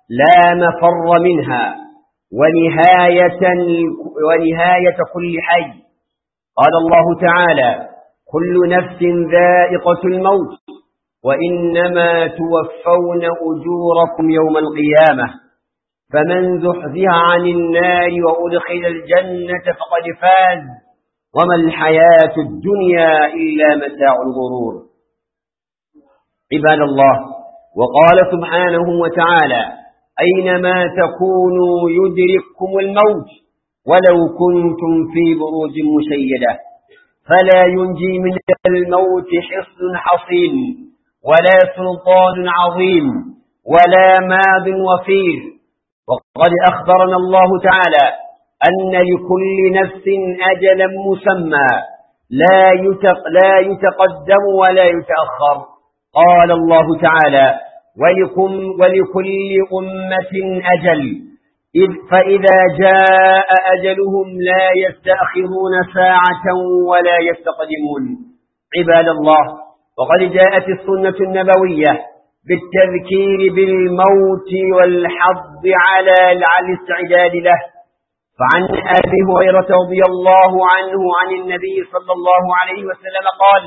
لا مفر منها ونهاية, ونهاية كل حي قال الله تعالى كل نفس ذائقة الموت وإنما توفون أجوركم يوم القيامة فمن زحزها عن النار وأدخل الجنة فقد فاز وما الحياة الدنيا إلا متاع الغرور عباد الله وقال سبحانه وتعالى أينما تكونوا يدرككم الموت ولو كنتم في بروج مشيدة فلا ينجي من الموت حصن حصين ولا سلطان عظيم ولا ماض وفير وقد أخبرنا الله تعالى أن لكل نفس أجلا مسمى لا, يتق لا يتقدم ولا يتأخر قال الله تعالى ولكم ولكل أمة أجل إذ فإذا جاء أجلهم لا يستأخرون ساعة ولا يستقدمون عباد الله وقد جاءت السنة النبوية بالتذكير بالموت والحظ على الاستعداد له فعن أبي هريرة رضي الله عنه عن النبي صلى الله عليه وسلم قال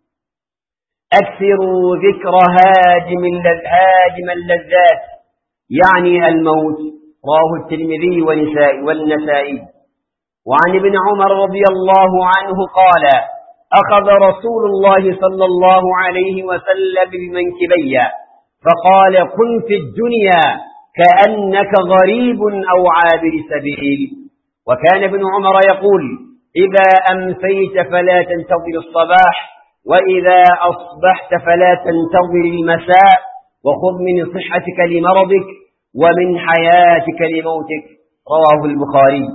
أكثروا ذكر هاجم هاجم اللذات يعني الموت رواه الترمذي والنسائي وعن ابن عمر رضي الله عنه قال أخذ رسول الله صلى الله عليه وسلم بمنكبي فقال كن في الدنيا كأنك غريب أو عابر سبيل وكان ابن عمر يقول إذا أمسيت فلا تنتظر الصباح وإذا أصبحت فلا تنتظر المساء وخذ من صحتك لمرضك ومن حياتك لموتك رواه البخاري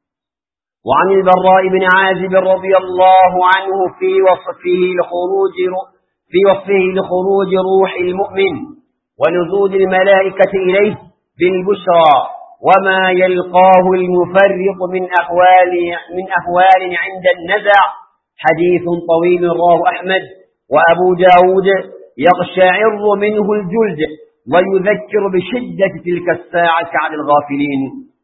وعن البراء بن عازب رضي الله عنه في وصفه لخروج في وصفه لخروج روح المؤمن ونزول الملائكة إليه بالبشرى وما يلقاه المفرق من أحوال من أحوال عند النزع حديث طويل رواه أحمد وأبو داود يقشعر منه الجلد ويذكر بشدة تلك الساعة على الغافلين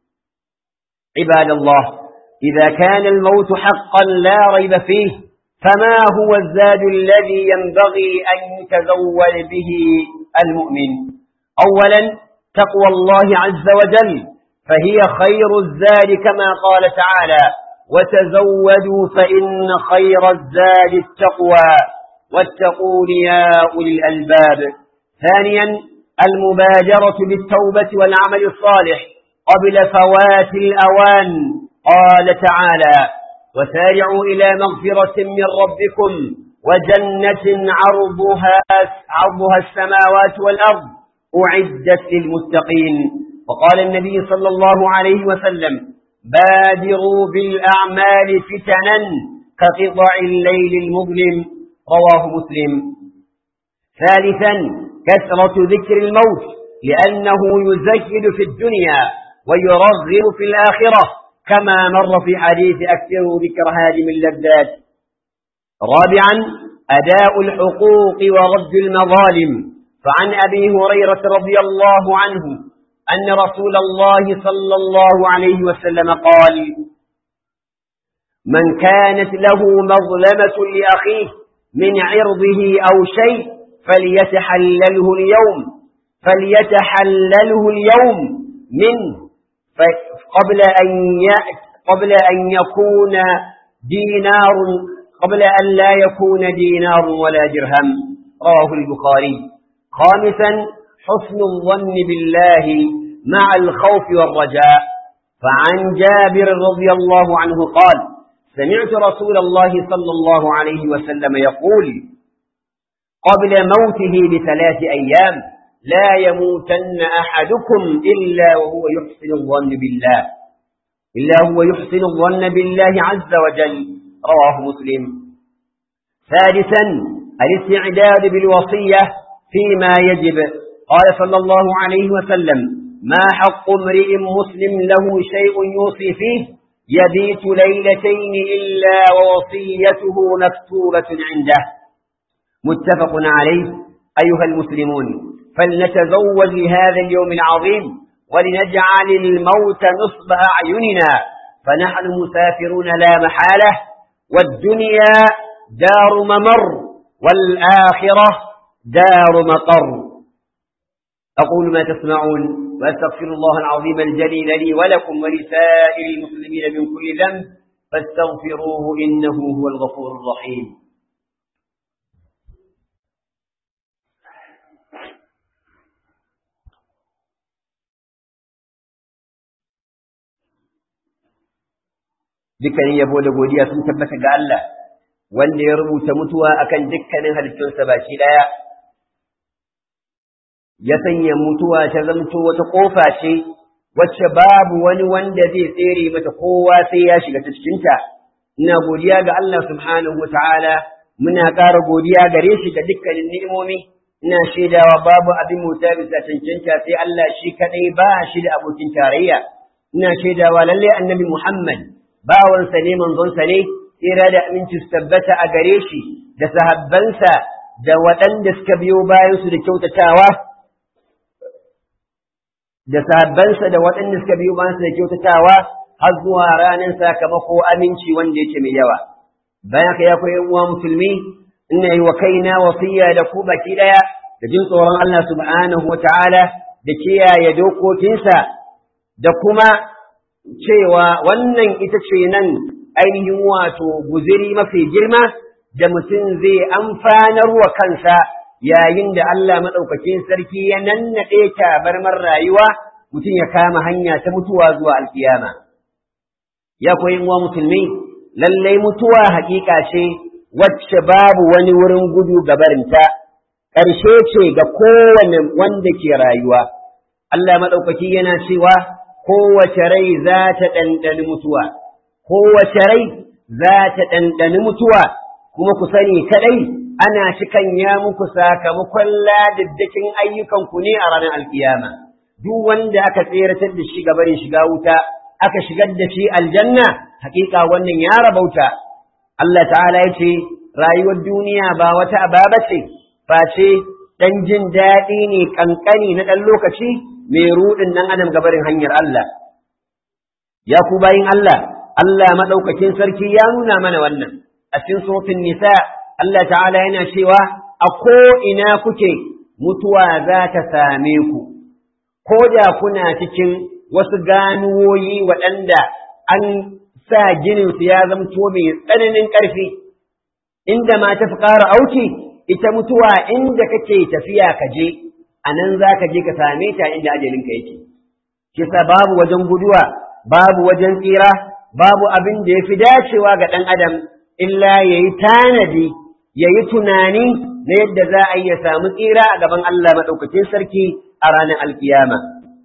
عباد الله إذا كان الموت حقا لا ريب فيه فما هو الزاد الذي ينبغي أن يتزول به المؤمن أولا تقوى الله عز وجل فهي خير الزاد كما قال تعالى وتزودوا فإن خير الزاد التقوى واتقون يا أولي الألباب ثانيا المبادرة بالتوبة والعمل الصالح قبل فوات الأوان قال تعالى وسارعوا إلى مغفرة من ربكم وجنة عرضها, عرضها السماوات والأرض أعدت للمتقين وقال النبي صلى الله عليه وسلم بادروا بالأعمال فتنا كقطع الليل المظلم رواه مسلم ثالثا كثرة ذكر الموت لأنه يزهد في الدنيا ويرغب في الآخرة كما مر في حديث أكثر ذكر هادم اللذات رابعا أداء الحقوق ورد المظالم فعن أبي هريرة رضي الله عنه أن رسول الله صلى الله عليه وسلم قال من كانت له مظلمة لأخيه من عرضه أو شيء فليتحلله اليوم فليتحلله اليوم منه قبل أن قبل أن يكون دينار قبل أن لا يكون دينار ولا درهم رواه البخاري خامسا حسن الظن بالله مع الخوف والرجاء فعن جابر رضي الله عنه قال سمعت رسول الله صلى الله عليه وسلم يقول قبل موته بثلاث أيام لا يموتن أحدكم إلا وهو يحسن الظن بالله إلا هو يحسن الظن بالله عز وجل رواه مسلم سادسا الاستعداد بالوصية فيما يجب قال صلى الله عليه وسلم ما حق امرئ مسلم له شيء يوصي فيه يبيت ليلتين إلا ووصيته مكتوبة عنده متفق عليه أيها المسلمون فلنتزوج لهذا اليوم العظيم ولنجعل الموت نصب أعيننا فنحن مسافرون لا محالة والدنيا دار ممر والآخرة دار مقر أقول ما تسمعون وأستغفر الله العظيم الجليل لي ولكم ولسائر المسلمين من كل ذنب فاستغفروه إنه هو الغفور الرحيم dukkanin yabo da godiya sun tabbata ga Allah wanda ya rubuta mutuwa akan dukkanin halittunsa baki daya ya sanya mutuwa ta zamto wata kofa ce wacce babu wani wanda zai tsere mata kowa sai ya shiga ta cikinta ina godiya ga Allah subhanahu wataala muna ƙara godiya gare shi ga dukkanin ni'imomi ina shaidawa babu abin mota bisa cancanta sai Allah shi kadai ba shi da abokin tarayya ina shaidawa lalle annabi Muhammad bawansa ne manzonsa ne tsira da aminci su tabbata a gare shi da sahabbansa da waɗanda suka biyo bayansu da kyautatawa da sahabbansa da waɗanda suka biyo bayansu da kyautatawa har zuwa ranar sakamako aminci wanda yake mai yawa bayan ka ya koyi uwa musulmi ina yi wa kaina wasiya da ku baki ɗaya da jin tsoron Allah subhanahu wa ta'ala da kiyaye dokokinsa da kuma cewa wannan ita ce nan ainihin wato guziri mafi girma da mutum zai amfanar wa kansa yayin da Allah maɗaukakin sarki ya nannaɗe tabarmar rayuwa mutum ya kama hanya ta mutuwa zuwa alkiyama. Ya koyi wa musulmi, lallai mutuwa haƙiƙa ce wacce babu wani wurin gudu gabarinta, ƙarshe ce ga kowane wanda ke rayuwa. Allah maɗaukaki yana cewa kowace rai za ta ɗanɗani mutuwa, kowace rai za ta ɗanɗani mutuwa, kuma ku sani kaɗai ana cikan ya muku sakamakon ladaddakin ayyukanku ne a ranar alkiyama. Duk wanda aka tseratar da shi gabarin shiga wuta, aka shigar da shi aljanna, hakika wannan ya rabauta. Allah ta'ala ya ce, rayuwar duniya ba wata ababa ce, face ɗan jin daɗi ne ƙanƙani na ɗan lokaci, mai ruɗin nan adam gabarin hanyar Allah. Ya ku bayin Allah, Allah maɗaukakin sarki ya nuna mana wannan, a cikin sofin nisa, Allah ta'ala yana cewa, a ko'ina kuke mutuwa za ta same ku, ko da kuna cikin wasu ganuwoyi waɗanda an sa gininsu ya zamto mai tsananin ƙarfi, inda ma ta fi ƙara auki, ita mutuwa inda kake tafiya ka je, a nan za ka je ka same ta inda ajalinka yake. Kisa babu wajen guduwa, babu wajen tsira, babu abin da ya fi dacewa ga ɗan adam, illa ya yi tanadi, ya yi tunani na yadda za a iya samu tsira a gaban Allah maɗaukacin sarki a ranar alkiyama.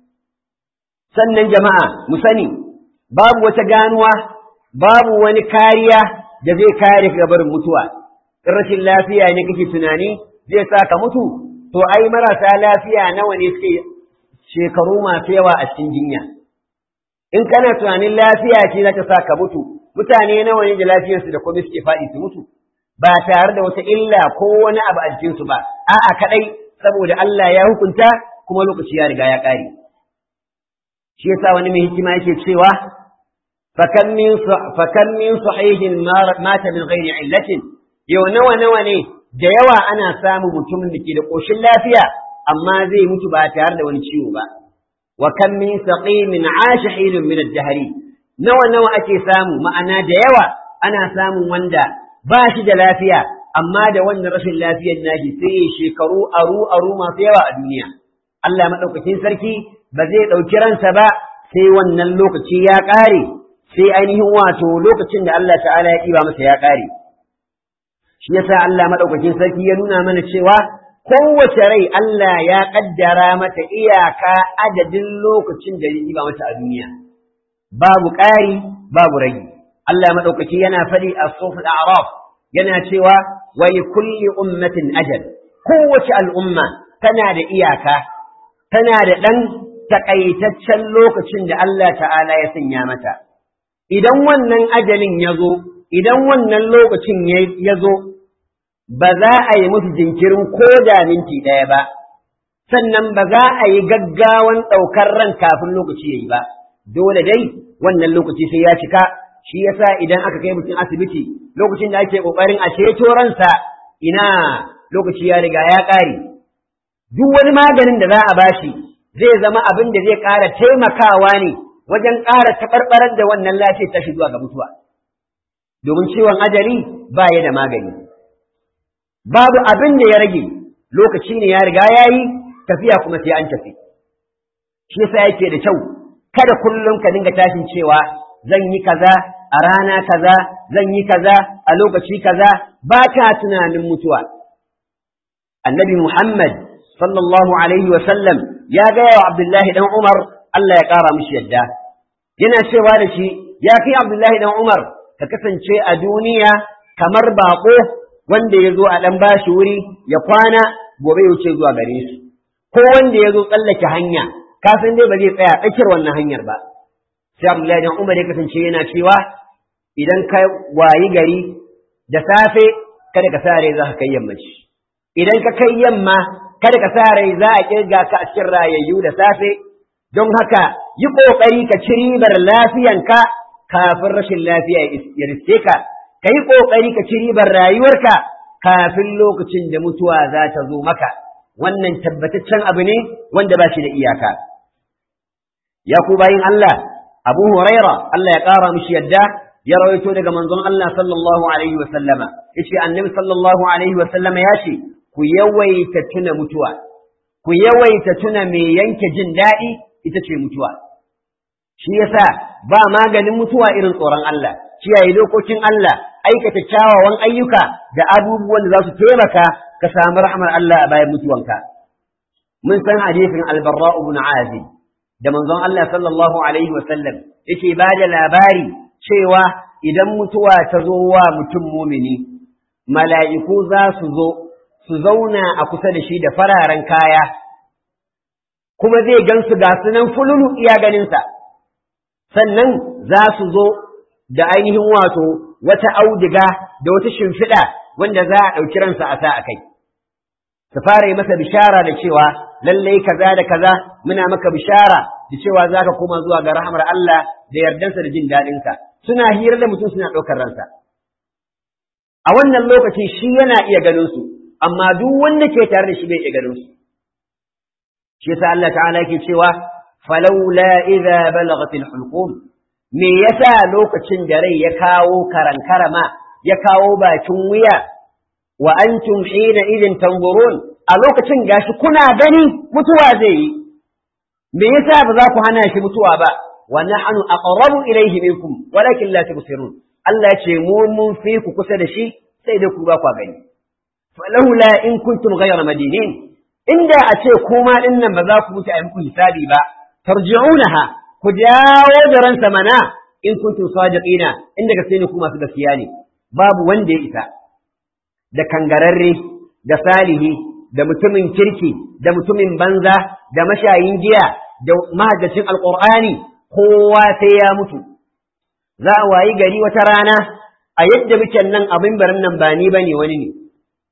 Sannan jama'a, mu sani, babu wata ganuwa, babu wani kariya da zai kare ka barin mutuwa. In rashin lafiya ne kake tunani zai sa ka mutu, to ai marasa lafiya nawa ne suke shekaru masu yawa a cikin jinya in kana tunanin lafiya ce za ta sa ka mutu mutane nawa ne da lafiyarsu da komai suke faɗi su mutu ba tare da wata illa ko wani abu a jikinsu ba a'a kadai saboda Allah ya hukunta kuma lokaci ya riga ya ƙare shi yasa wani mai hikima yake cewa fakan min fakan min sahihin mata min ghairi illatin yau nawa nawa ne da yawa ana samun mutumin da ke da ƙoshin lafiya amma zai mutu ba tare da wani ciwo ba wa kan min saqimin asha hilun min ad-dahri nawa nawa ake samu ma'ana da yawa ana samun wanda ba shi da lafiya amma da wannan rashin lafiyar nashi sai ya shekaru aru aru masu yawa a duniya Allah madaukakin sarki ba zai ɗauki ransa ba sai wannan lokaci ya ƙare sai ainihin wato lokacin da Allah ta'ala ya ɗiba masa ya ƙare shi yasa Allah madaukakin sarki ya nuna mana cewa kowace rai Allah ya kaddara mata iyaka adadin lokacin da ya ba mata a duniya babu ƙari babu rage Allah madaukaki yana faɗi a sufal a'raf yana cewa wa li kulli ummatin ajal kowace al'umma tana da iyaka tana da ɗan takaitaccen lokacin da Allah ta'ala ya sanya mata idan wannan ajalin ya zo idan wannan lokacin ya zo ba za a yi musu jinkirin ko da minti ɗaya ba, sannan ba za a yi gaggawan ɗaukar ran kafin lokaci ya yi ba dole dai wannan lokaci sai ya cika shi yasa idan aka kai mutum asibiti lokacin da ake ƙoƙarin a ceto ransa ina lokaci ya riga ya ƙare duk wani maganin da za a bashi zai zama abin da zai ƙara taimakawa ne wajen ƙara taɓarɓarar da wannan lafiyar tashi zuwa ga mutuwa domin ciwon ajali ba ya da magani babu abin da ya rage lokaci ne ya riga ya yi tafiya kuma sai an tafi shi yasa yake da kyau kada kullum ka dinga tashin cewa zan yi kaza a rana kaza zan yi kaza a lokaci kaza ba ka tunanin mutuwa annabi muhammad sallallahu alaihi wa sallam ya gaya wa abdullahi dan umar Allah ya kara mishi yadda yana cewa da shi ya kai abdullahi dan umar ka kasance a duniya kamar baƙo wanda ya zo a ɗan bashi wuri ya kwana gobe ya wuce zuwa gare shi ko wanda ya zo tsallake hanya ka san dai ba zai tsaya tsakiyar wannan hanyar ba sai Abdullahi dan Umar ya kasance yana cewa idan ka wayi gari da safe kada ka sa rai za ka kai yammaci idan ka kai yamma kada ka sa rai za a kirga ka a cikin rayayyu da safe don haka yi kokari ka ci ribar lafiyanka kafin rashin lafiya ya riske ka ka yi kokari ka ci ribar rayuwarka kafin lokacin da mutuwa za ta zo maka wannan tabbataccen abu ne wanda ba shi da iyaka ya ku bayin Allah Abu Huraira Allah ya ƙara mishi yadda ya rawaito daga manzon Allah sallallahu alaihi wa sallama yace annabi sallallahu alaihi wa sallama ya ce ku yawaita tuna mutuwa ku yawaita tuna me yanke jin daɗi ita ce mutuwa shi yasa ba maganin mutuwa irin tsoron Allah kiyaye dokokin Allah aikata kyawawan ayyuka da abubuwan da za su taimaka ka samu rahmar Allah a bayan mutuwanka mun san hadisin albarra ibn azib da manzon Allah sallallahu alaihi wa sallam yake ba da labari cewa idan mutuwa ta zo wa mutum mumini mala'iku za su zo su zauna a kusa da shi da fararen kaya kuma zai gansu ga sunan fululu iya ganinsa sannan za su zo da ainihin wato wata audiga da wata shimfiɗa wanda za a ɗauki ransa a sa a kai su fara yi masa bishara da cewa lallai kaza da kaza muna maka bishara da cewa za ka koma zuwa ga rahamar Allah da yardansa da jin daɗinsa suna hira da mutum suna ɗaukar ransa a wannan lokaci shi yana iya ganin su amma duk wanda ke tare da shi bai iya ganin su shi yasa Allah ta'ala yake cewa falawla idza balaghat al-hulqum me yasa lokacin da rai ya kawo karankarama ya kawo bakin wuya wa antum hina idin tanzurun a lokacin gashi kuna gani mutuwa zai yi me yasa ba za ku hana shi mutuwa ba wa nahnu aqrabu ilayhi minkum walakin la tubsirun Allah ce mu mun fi ku kusa da shi sai dai ku ba ku gani falawla in kuntum ghayra madinin inda a ce kuma din nan ba za ku mutu a muku hisabi ba tarji'unaha ku dawo da ransa mana in kuntum sadiqina inda gaske ne ku masu gaskiya ne babu wanda ya isa da kangararre da salihi da mutumin kirki da mutumin banza da mashayin giya da mahaddacin alqur'ani kowa sai ya mutu za a wayi gari wata rana a yadda muke nan abin barin nan ba ni bane wani ne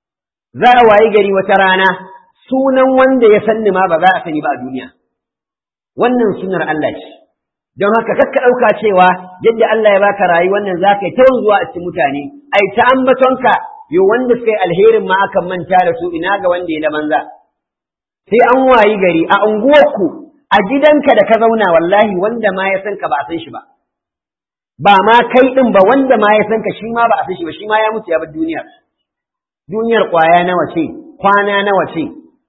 za a wayi gari wata rana sunan wanda ya sanni ma ba za a sani ba a duniya wannan sunar Allah ce don haka kakka ɗauka cewa yadda Allah ya baka rayuwar nan za ka yi ta zuwa a cikin mutane ai ta ambatonka yo wanda suka yi alherin ma akan manta da su ina ga wanda ya da manza sai an wayi gari a unguwarku a gidanka da ka zauna wallahi wanda ma ya san ka ba a san shi ba ba ma kai din ba wanda ma ya san ka shi ma ba a san shi ba shi ma ya mutu ya bar duniyar duniyar kwaya nawa ce kwana nawa ce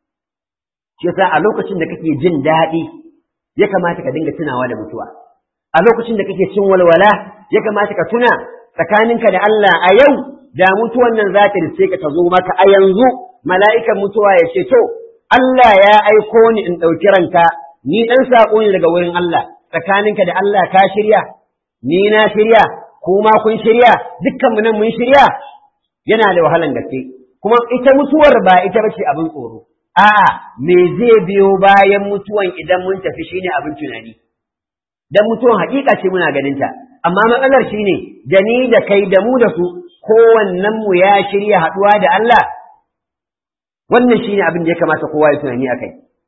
shi yasa a lokacin da kake jin daɗi ya kamata ka dinga tunawa da mutuwa a lokacin da kake cin walwala ya kamata ka tuna tsakaninka da Allah a yau da mutuwan nan za ta rice ka ta zo maka a yanzu mala'ikan mutuwa ya ce to Allah ya aiko ni in ɗauki ranka ni ɗan saƙo ne daga wurin Allah tsakaninka da Allah ka shirya ni na shirya kuma kun shirya dukkan mu nan mun shirya yana da wahalan gaske kuma ita mutuwar ba ita bace abin tsoro a'a me zai biyo bayan mutuwan idan mun tafi shine abin tunani dan mutuwan hakika ce muna ganin ta amma matsalar shine da ni da kai da mu da su kowannen mu ya shirya haduwa da Allah wannan shine abin da ya kamata kowa ya tunani akai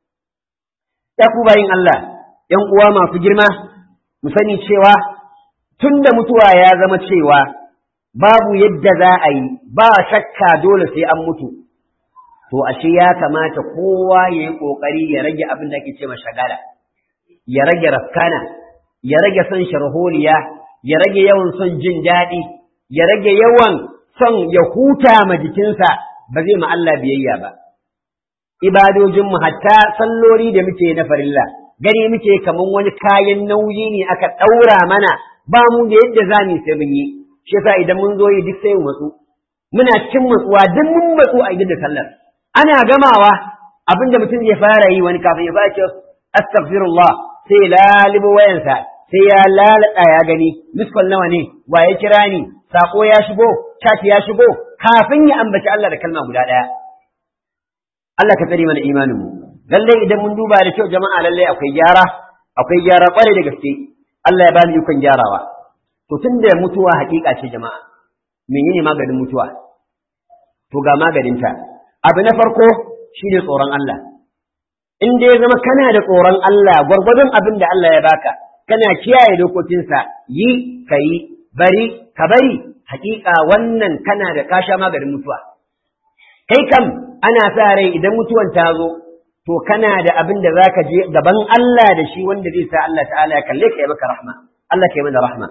ya ku bayin Allah ‘yan uwa masu girma mu sani cewa tun da mutuwa ya zama cewa babu yadda za a yi ba shakka dole sai an mutu to ashe ya kamata kowa ya yi ƙoƙari ya rage abin da ake ce shagala ya rage rafkana ya rage son sharholiya ya rage yawan son jin daɗi ya rage yawan son ya huta ma jikinsa ba zai ma Allah biyayya ba ibadojinmu hatta sallori da muke na farilla gani muke kaman wani kayan nauyi ne aka ɗaura mana ba mu da yadda za mu sai mun yi shi yasa idan mun zo yi duk sai mu matsu muna cikin matsuwa duk mun matsu a gidan sallar ana gamawa abinda mutum zai fara yi wani kafin ya fara astaghfirullah sai lalibo wayansa sai ya lalata ya gani miskol nawa ne wa ya kira ni sako ya shigo chat ya shigo kafin ya ambaci Allah da kalma guda ɗaya Allah ka tsare mana imanin mu lallai idan mun duba da kyau jama'a lallai akwai gyara akwai gyara kware da gaske Allah ya bani ikon gyarawa to tunda mutuwa hakika ce jama'a menene maganin mutuwa to ga maganinta abu na farko shine tsoron Allah in dai zama kana da tsoron Allah gwargwadon abin da Allah ya baka kana kiyaye dokokinsa yi ka yi bari ka bari hakika wannan kana da kasha maganin mutuwa kai kam ana sa rai idan mutuwan ta zo to kana da abin da za ka je gaban Allah da shi wanda zai sa Allah ta'ala ya kalle ka yi maka rahma Allah ka yi mana rahma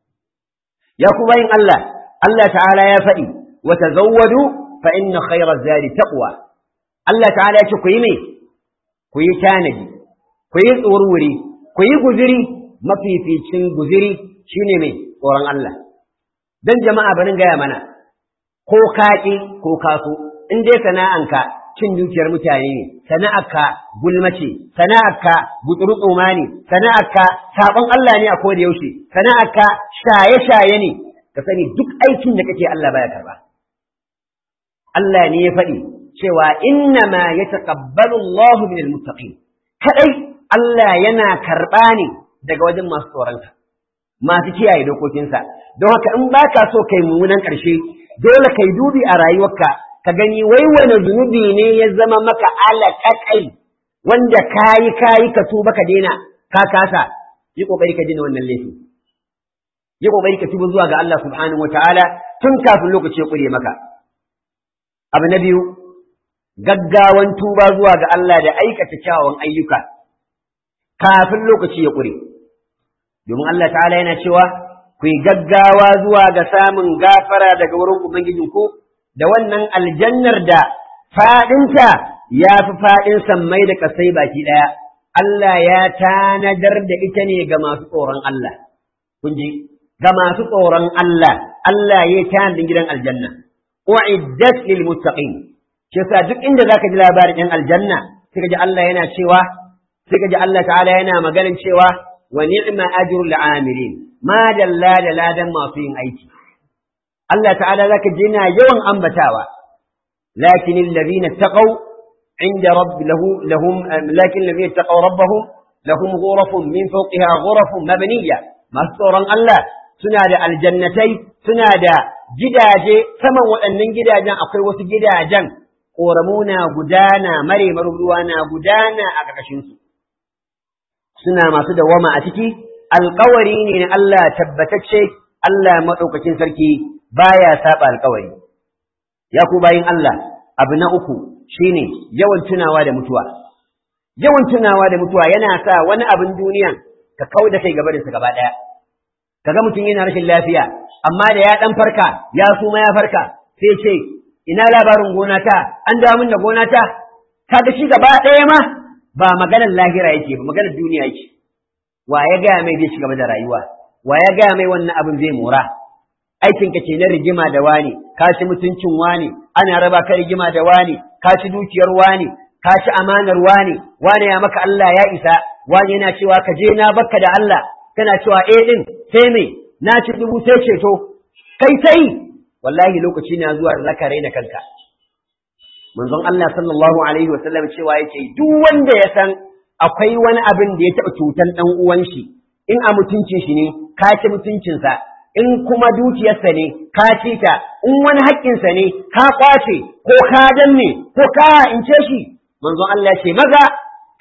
ya ku bayin Allah Allah ta'ala ya faɗi wa tazawwadu fa inna khayra zadi taqwa Allah ta'ala ya ce ku yi me ku yi tanadi ku yi tsorwuri ku yi guziri mafificin guziri shine me tsoron Allah dan jama'a barin gaya mana ko kaƙi ko kaso in dai sana'anka cin dukiyar mutane ne sana'arka gulma ce sana'arka gutsurutsuma ne sana'arka sabon Allah ne a koda yaushe sana'arka shaye-shaye ne ka sani duk aikin da kake Allah baya karba Allah ne ya faɗi cewa inna ma yataqabbalu Allah min almuttaqin kadai Allah yana karba ne daga wajen masu tsoronsa masu kiyaye dokokinsa don haka in baka so kai mummunan ƙarshe dole kai dubi a rayuwarka ka gani wai wani zunubi ne ya zama maka alaƙaƙai wanda kayi kayi ka tuba ka daina ka kasa yi kokari ka daina wannan laifi yi kokari ka tuba zuwa ga Allah subhanahu wataala tun kafin lokaci ya kure maka abu na biyu gaggawan tuba zuwa ga Allah da aikata kyawawan ayyuka kafin lokaci ya kure domin Allah ta'ala yana cewa ku yi gaggawa zuwa ga samun gafara daga wurin ubangijinku da wannan aljannar da faɗinta ya fi faɗin sammai da kasai baki ɗaya, Allah ya tanadar da ita ne ga masu tsoron Allah. Kun ji, ga masu tsoron Allah, Allah ya tanadin gidan aljanna. U'iddat lil muttaqin. Shi yasa duk inda zaka ji labarin ɗan aljanna, sai ka ji Allah yana cewa, sai ka ji Allah ta'ala yana maganin cewa wa ni'ma ajrul amilin. Ma dalla da ladan masu yin aiki. Allah ta'ala zaka ji yana yawan ambatawa lakin alladhina taqaw inda rabb lahu lahum lakin alladhina taqaw rabbahum lahum ghurafun min fawqiha ghurafun mabniyya masu tsoron Allah suna da aljannatai suna da gidaje saman waɗannan gidajen akwai wasu gidajen ƙoramu na gudana mare ruwa na gudana a ƙarƙashinsu suna masu dawama a ciki alƙawari ne na Allah tabbatacce Allah maɗaukakin sarki baya saba alkawari ya ku bayin Allah abu na uku shine yawan tunawa da mutuwa yawan tunawa da mutuwa yana sa wani abin duniyan ka kau da kai gaba da su gaba daya kaga mutum yana rashin lafiya amma da ya dan farka ya suma ya farka sai ce ina labarin gona ta an dawo min da gona ta kaga shi gaba daya ma ba maganar lahira yake ba maganar duniya yake wa ya gaya mai zai ci gaba da rayuwa wa ya gaya mai wannan abin zai mora aikin ka ce na rigima da wani ka ci mutuncin wani ana raba ka rigima da wani ka ci dukiyar wani ka ci amanar wani wani ya maka Allah ya isa wani yana cewa ka je na bakka da Allah kana cewa eh din sai me na ci dubu sai ceto kai sai wallahi lokaci na zuwa zaka raina kanka manzon Allah sallallahu alaihi wa sallam cewa yake duk wanda ya san akwai wani abin da ya taɓa cutan ɗan uwan shi in a mutuncin shi ne ka ci mutuncinsa in kuma dukiyarsa ne ka ci ta in wani haƙƙinsa ne ka ƙwace ko ka danne ko ka ince shi manzon Allah ce maza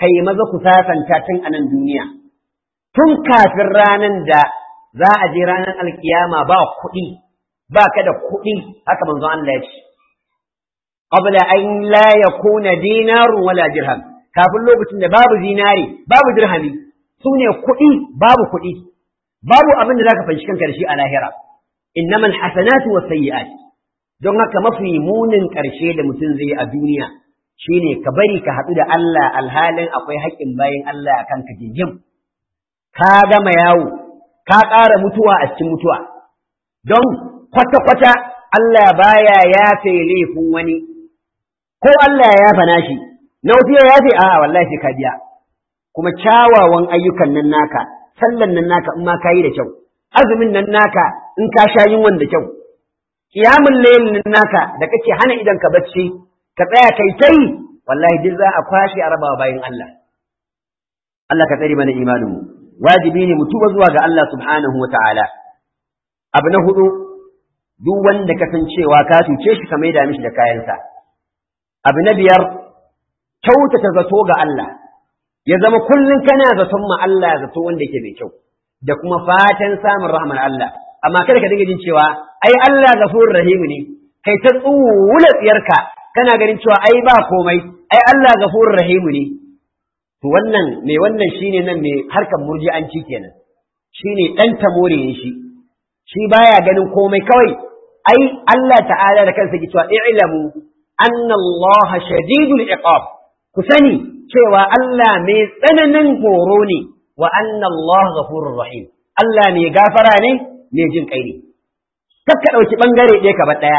kai maza ku sasanta tun a nan duniya tun kafin ranan da za a je ranar alkiyama ba kuɗi ba ka da kuɗi haka manzo Allah ya ce qabla an la yakuna dinarun wala dirham kafin lokacin da babu zinari babu dirhami sune kuɗi babu kuɗi babu abin da zaka fanshi kanka da shi a lahira innamal hasanatu was sayyi'at don haka mafi munin ƙarshe da mutum zai yi a duniya shine ka bari ka haɗu da Allah alhalin akwai haƙƙin bayin Allah akan ka jinjim ka gama yawo ka ƙara mutuwa a cikin mutuwa don kwata-kwata Allah baya yafe laifin wani ko Allah ya yafa nashi na wasu ya yafe a wallahi sai ka biya kuma kyawawan ayyukan nan naka sallan nan naka in ma kayi da kyau azumin nan naka in ka sha yunwan da kyau kiyamun layin nan naka da kake hana idan ka bacci ka tsaya kai tai wallahi duk za a kwashe a rabawa bayan Allah Allah ka tsare mana imanin mu wajibi ne mu tuba zuwa ga Allah subhanahu wa ta'ala abu na hudu duk wanda ka san cewa ka cuce shi ka maida mishi da kayansa abu na biyar kyautata zato ga Allah ya zama kullum kana zaton ma Allah zato wanda yake mai kyau da kuma fatan samun rahmar Allah amma kada ka dinga jin cewa ai Allah gafurur rahim ne kai ta tsuwula tsiyarka kana ganin cewa ai ba komai ai Allah gafurur rahim ne to wannan mai wannan shine nan mai harkar murji'anci kenan shine dan tamore ne shi shi baya ganin komai kawai ai Allah ta'ala da kansa ke cewa i'lamu anna Allah shadidul iqab ku sani cewa Allah mai tsananin horo ne wa anna Allah ghafurur rahim Allah mai gafara ne mai jin kai ne kar ka ɗauki ɓangare ɗaya ka bar ɗaya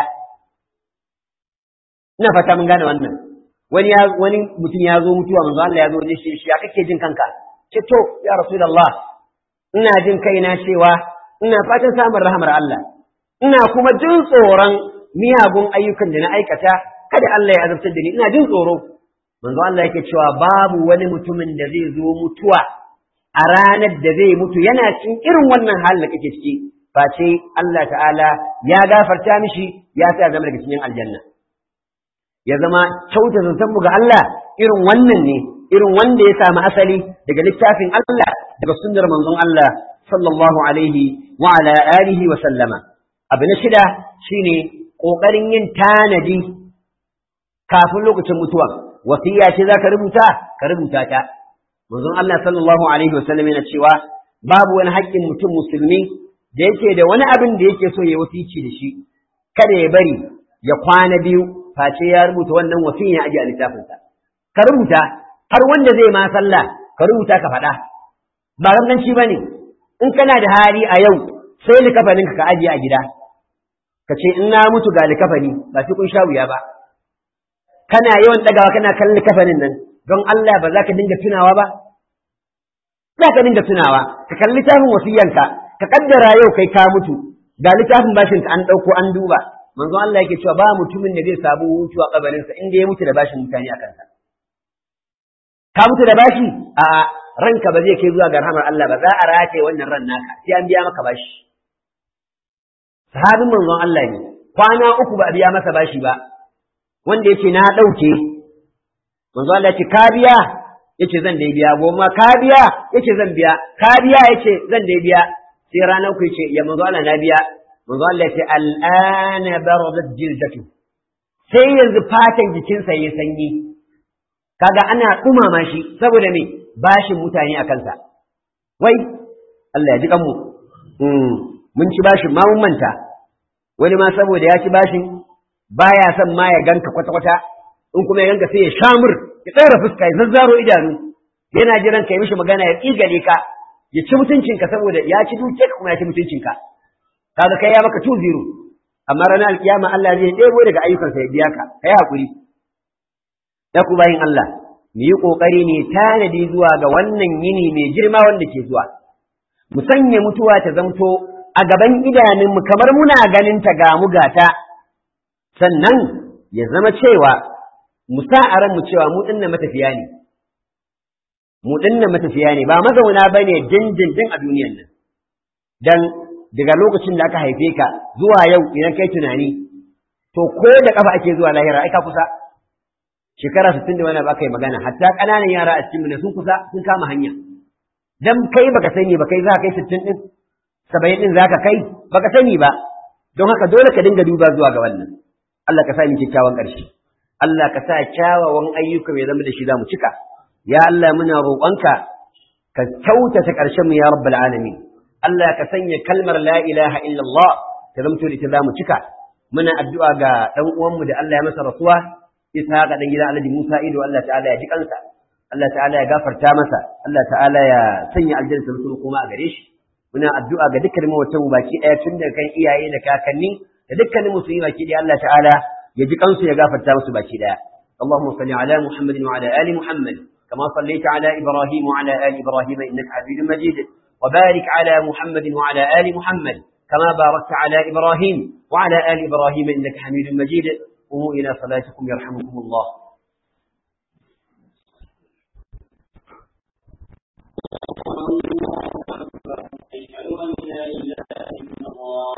ina fata mun gane wannan wani ya wani mutum ya zo mutuwa manzo Allah ya zo ne shi shi ya kake jin kanka ce to ya rasulullah ina jin kaina cewa ina fatan samun rahamar Allah ina kuma jin tsoron miyagun ayyukan da na aikata kada Allah ya azabtar da ni ina jin tsoro manzo Allah yake cewa babu wani mutumin da zai zo mutuwa a ranar da zai mutu yana cikin irin wannan halin da kake ciki face Allah ta'ala ya gafarta mishi ya sa zama daga cikin aljanna ya zama kyauta zantan mu ga Allah irin wannan ne irin wanda ya samu asali daga littafin Allah daga sunnar manzon Allah sallallahu alaihi wa ala alihi wa sallama abu na shida shine kokarin yin tanadi kafin lokacin mutuwa wasiya ce zaka rubuta ka rubuta ta manzon Allah sallallahu alaihi wa sallam yana cewa babu wani haƙƙin mutum musulmi da yake da wani abin da yake so ya wasici da shi kada ya bari ya kwana biyu face ya rubuta wannan wasiya ya aje a littafinsa ka rubuta har wanda zai ma sallah ka rubuta ka faɗa ba ganganci ba ne in kana da hali a yau sai likafanin ka ajiye a gida ka ce in na mutu ga likafani ba sai kun sha wuya ba kana yawan ɗagawa kana kallon likafanin nan don Allah ba za ka dinga tunawa ba za ka dinga tunawa ka kalli littafin wasiyanka ka kaddara yau kai ka mutu ga littafin bashin ka an ɗauko an duba manzo Allah yake cewa ba mutumin da zai samu hutu a kabarinsa inda ya mutu da bashin mutane a kansa ka mutu da bashi a ranka ba zai kai zuwa ga rahamar Allah ba za a rataye wannan ran naka sai an biya maka bashi sahabin manzon Allah ne kwana uku ba a biya masa bashi ba wanda yace na ɗauke manzo Allah yace ka biya yace zan dai biya goma ka biya yace zan biya ka biya yace zan dai biya sai ranar ku yace ya manzo Allah na biya manzo Allah yace al'ana baradat jildatu sai yanzu fatan jikinsa ya sanyi kaga ana dumama shi saboda me bashin mutane a kansa wai Allah ya ji kanmu mun ci bashin ma mun manta wani ma saboda ya ci bashin baya son ma ya ganka kwata-kwata in kuma ya ganka sai ya shamur ya tsara fuska ya zazzaro idanu yana jiran ka yi mishi magana ya tsigale ka ya ci mutuncinka saboda ya ci duke ka kuma ya ci mutuncinka kaga kai ya maka tu zero amma ranar alkiyama Allah zai ɗebo daga ayyukansa ya biya ka kai hakuri ya ku bayin Allah mu yi ƙoƙari ne tanadi zuwa ga wannan yini mai girma wanda ke zuwa mu sanya mutuwa ta zamto a gaban idanunmu kamar muna ganin ta ga mu gata sannan ya zama cewa mu sa a ranmu cewa mu dinnan matafiya ne mu dinnan matafiya ne ba mazauna bane dindindin a duniyan nan dan daga lokacin da aka haife ka zuwa yau idan kai tunani to ko da kafa ake zuwa lahira ai ka kusa shekara sittin da wani ba aka yi magana hatta ƙananan yara a cikin mun sun kusa sun kama hanya dan kai baka sani ba kai za ka kai sittin din saba'in din za ka kai baka sani ba don haka dole ka dinga duba zuwa ga wannan Allah ka sa ni kyakkyawan ƙarshe Allah ka sa kyawawan ayyuka mai zama da shi za mu cika ya Allah muna roƙonka ka kyautata ƙarshen mu ya rabbal alamin Allah ka sanya kalmar la ilaha illallah ta zamto da ita za mu cika muna addu'a ga ɗan uwanmu da Allah ya masa rasuwa isa ga ɗan gida Alhaji Musa Ido Allah ta'ala ya ji kansa Allah ta'ala ya gafarta masa Allah ta'ala ya sanya aljanna ta kuma a gare shi muna addu'a ga dukkanin mawatan mu baki ɗaya tun daga kan iyaye da kakanni da dukkanin musulmi baki ɗaya Allah ta'ala ya ji kansu ya gafarta musu baki ɗaya اللهم صل على محمد وعلى آل محمد كما صليت على إبراهيم وعلى آل إبراهيم إنك حميد مجيد وبارك على محمد وعلى آل محمد كما باركت على إبراهيم وعلى آل إبراهيم إنك حميد مجيد قوموا إلى صلاتكم يرحمكم الله أشهد أن لا إله إلا الله